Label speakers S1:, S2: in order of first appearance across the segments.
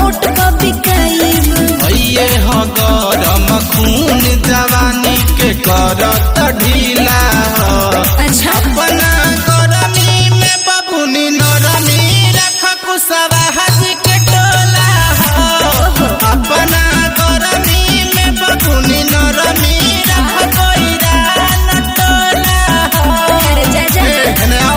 S1: Note क बिकाइब
S2: भैये ह गरम खून जवानी के करत ढीला ह।
S1: अच्छा
S2: अपना गरमी में बबुनी नरमी रख कुसवा हज के टोला ह। अपना गरमी में बबुनी नरमी रख कोइरा न टोला ह।
S1: अरे जा जा
S2: एने आओ।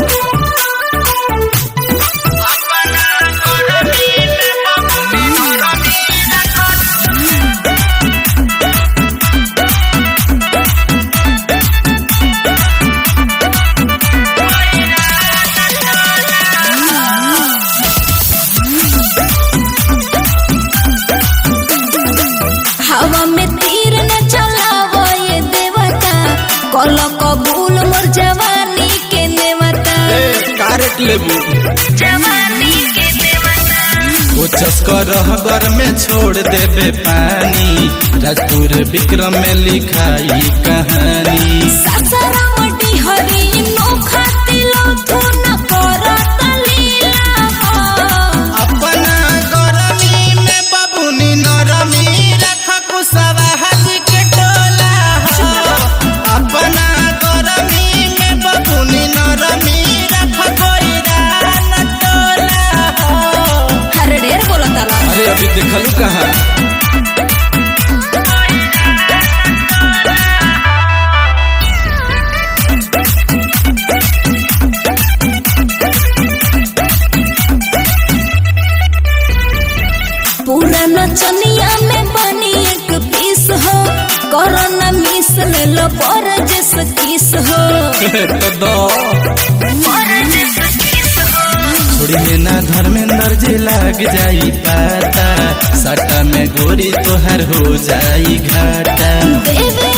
S1: हवा में तीर न चलावो ये देवता कल कबूल मोर जवानी के नेवता
S2: ए, कारट लेबू
S1: जवानी के नेवता
S2: कोचस कर घर में छोड़ देबे पानी राजपुर विक्रम में लिखाई कहानी
S1: सासाराम डिहरी नोखा तिलो थो न करत लीला हो
S2: अपना गरमी में बबुनी नरमी रख कुसवा हज के टोला हो। अपना गरमी में बबुनी नरमी रख कोइरा न टोला हो।
S1: हर ढेर बोलता ला
S2: अरे अभी देखलू कहाँ
S1: पूरा नचनिया में बनी एक पीस हो कोरोना मिस ले लो पर जस किस हो
S2: तो दो
S1: पर जस किस हो
S2: छोड़ी में ना धर्मेंद्र जी लग जाई पाता सटा में गोरी तोहर हो जाई घाटा
S1: देवे